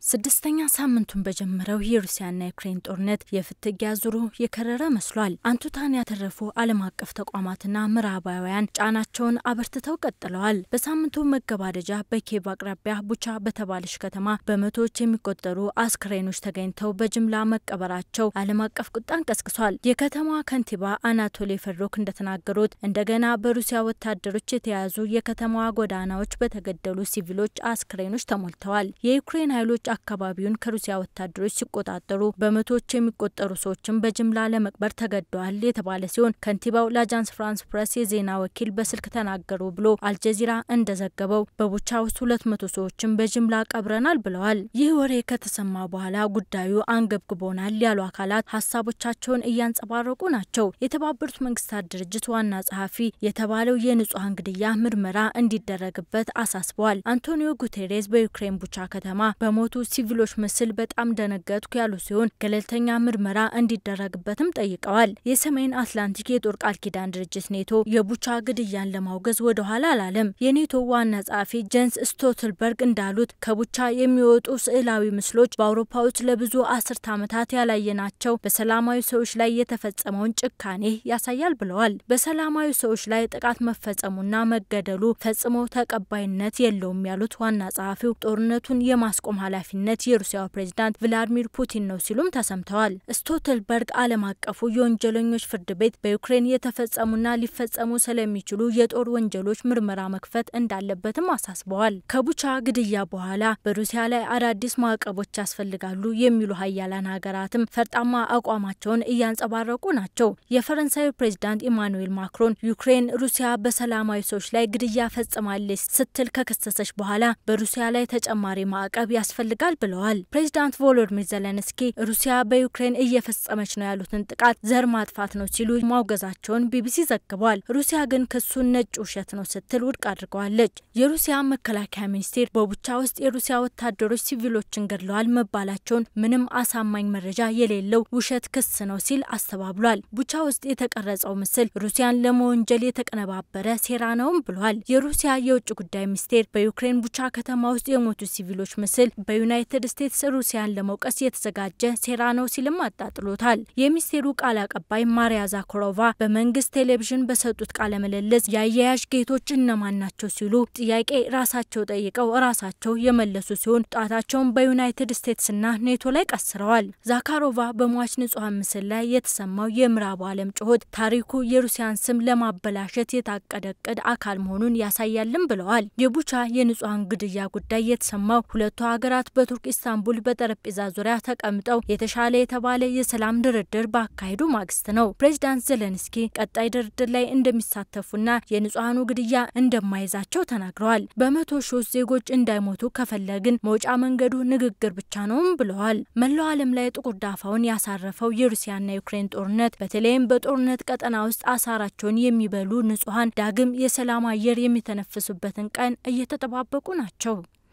ስድስተኛ ሳምንቱን በጀመረው የሩሲያና የዩክሬን ጦርነት የፍትጊያ ዙሩ የከረረ መስሏል። አንቱታን ያተረፉ ዓለም አቀፍ ተቋማትና ምዕራባውያን ጫናቸውን አበርትተው ቀጥለዋል። በሳምንቱ መገባደጃ በኪየቭ አቅራቢያ ቡቻ በተባለች ከተማ በመቶዎች የሚቆጠሩ አስክሬኖች ተገኝተው በጅምላ መቀበራቸው ዓለም አቀፍ ቁጣን ቀስቅሷል። የከተማዋ ከንቲባ አናቶሊ ፌድሮክ እንደተናገሩት እንደገና በሩሲያ ወታደሮች የተያዙ የከተማዋ ጎዳናዎች በተገደሉ ሲቪሎች አስክሬኖች ተሞልተዋል። የዩክሬን ኃይሎች አካባቢውን ከሩሲያ ወታደሮች ሲቆጣጠሩ በመቶዎች የሚቆጠሩ ሰዎችን በጅምላ ለመቅበር ተገደዋል የተባለ ሲሆን ከንቲባው ለአጃንስ ፍራንስ ፕሬስ የዜና ወኪል በስልክ ተናገሩ ብሎ አልጀዚራ እንደዘገበው በቡቻ ውስጥ ሁለት መቶ ሰዎችን በጅምላ ቀብረናል ብለዋል። ይህ ወሬ ከተሰማ በኋላ ጉዳዩ አንገብግቦናል ያሉ አካላት ሀሳቦቻቸውን እያንጸባረቁ ናቸው። የተባበሩት መንግስታት ድርጅት ዋና ጸሐፊ የተባለው የንጹሐን ግድያ ምርመራ እንዲደረግበት አሳስበዋል። አንቶኒዮ ጉቴሬስ በዩክሬን ቡቻ ከተማ በሞቱ ሲቪሎች ምስል በጣም ደነገጥኩ ያሉ ሲሆን ገለልተኛ ምርመራ እንዲደረግበትም ጠይቀዋል። የሰሜን አትላንቲክ የጦር ቃል ኪዳን ድርጅት ኔቶ የቡቻ ግድያን ለማውገዝ ወደ ኋላ አላለም። የኔቶ ዋና ጸሐፊ ጀንስ ስቶልተንበርግ እንዳሉት ከቡቻ የሚወጡ ስዕላዊ ምስሎች በአውሮፓ ውስጥ ለብዙ አስርት ዓመታት ያላየናቸው በሰላማዊ ሰዎች ላይ የተፈጸመውን ጭካኔ ያሳያል ብለዋል። በሰላማዊ ሰዎች ላይ ጥቃት መፈጸሙና መገደሉ ፈጽሞ ተቀባይነት የለውም ያሉት ዋና ጸሐፊው ጦርነቱን የማስቆም ኃላፊነት የሩሲያው ፕሬዝዳንት ቭላዲሚር ፑቲን ነው ሲሉም ተሰምተዋል። ስቶልተንበርግ ዓለም አቀፉ የወንጀለኞች ፍርድ ቤት በዩክሬን የተፈጸሙና ሊፈጸሙ ስለሚችሉ የጦር ወንጀሎች ምርመራ መክፈት እንዳለበትም አሳስበዋል። ከቡቻ ግድያ በኋላ በሩሲያ ላይ አዳዲስ ማዕቀቦች ያስፈልጋሉ የሚሉ ሀያላን ሀገራትም ፈርጣማ አቋማቸውን እያንጸባረቁ ናቸው። የፈረንሳዩ ፕሬዝዳንት ኢማኑኤል ማክሮን ዩክሬን ሩሲያ በሰላማዊ ሰዎች ላይ ግድያ ፈጽማለች ስትል ከከሰሰች በኋላ በሩሲያ ላይ ተጨማሪ ማዕቀብ ያስፈልጋል ብለዋል። ፕሬዚዳንት ቮሎዲሚር ዘለንስኪ ሩሲያ በዩክሬን እየፈጸመች ነው ያሉትን ጥቃት ዘር ማጥፋት ነው ሲሉ ማውገዛቸውን ቢቢሲ ዘግቧል። ሩሲያ ግን ክሱን ነጭ ውሸት ነው ስትል ውድቅ አድርገዋለች። የሩሲያ መከላከያ ሚኒስቴር በቡቻ ውስጥ የሩሲያ ወታደሮች ሲቪሎችን ገድለዋል መባላቸውን ምንም አሳማኝ መረጃ የሌለው ውሸት ክስ ነው ሲል አስተባብሏል። ቡቻ ውስጥ የተቀረጸው ምስል ሩሲያን ለመወንጀል የተቀነባበረ ሴራ ነውም ብሏል። የሩሲያ የውጭ ጉዳይ ሚኒስቴር በዩክሬን ቡቻ ከተማ ውስጥ የሞቱ ሲቪሎች ምስል በዩናይትድ ስቴትስ ሩሲያን ለመውቀስ የተዘጋጀ ሴራ ነው ሲልም አጣጥሎታል። የሚኒስቴሩ ቃል አቀባይ ማሪያ ዛኮሮቫ በመንግስት ቴሌቪዥን በሰጡት ቃለ ምልልስ የአያያዥ ጌቶች እነማን ናቸው ሲሉ ጥያቄ ራሳቸው ጠይቀው ራሳቸው የመለሱ ሲሆን ጣታቸውን በዩናይትድ ስቴትስና ኔቶ ላይ ቀስረዋል። ዛካሮቫ በሟች ንጹሐን ምስል ላይ የተሰማው የምዕራቡ ዓለም ጩኸት ታሪኩ የሩሲያን ስም ለማበላሸት የታቀደ እቅድ አካል መሆኑን ያሳያልም ብለዋል። የቡቻ የንጹሐን ግድያ ጉዳይ የተሰማው ሁለቱ ሀገራት በቱርክ ኢስታንቡል በጠረጴዛ ዙሪያ ተቀምጠው የተሻለ የተባለ የሰላም ድርድር ባካሄዱ ማግስት ነው። ፕሬዚዳንት ዘለንስኪ ቀጣይ ድርድር ላይ እንደሚሳተፉና የንጹሐኑ ግድያ እንደማይዛቸው ተናግረዋል። በመቶ ሺዎች ዜጎች እንዳይሞቱ ከፈለግን መውጫ መንገዱ ንግግር ብቻ ነውም ብለዋል። መላው ዓለም ላይ ጥቁር ዳፋውን ያሳረፈው የሩሲያና የዩክሬን ጦርነት በተለይም በጦርነት ቀጠና ውስጥ አሳራቸውን የሚበሉ ንጹሐን ዳግም የሰላም አየር የሚተነፍሱበትን ቀን እየተጠባበቁ ናቸው።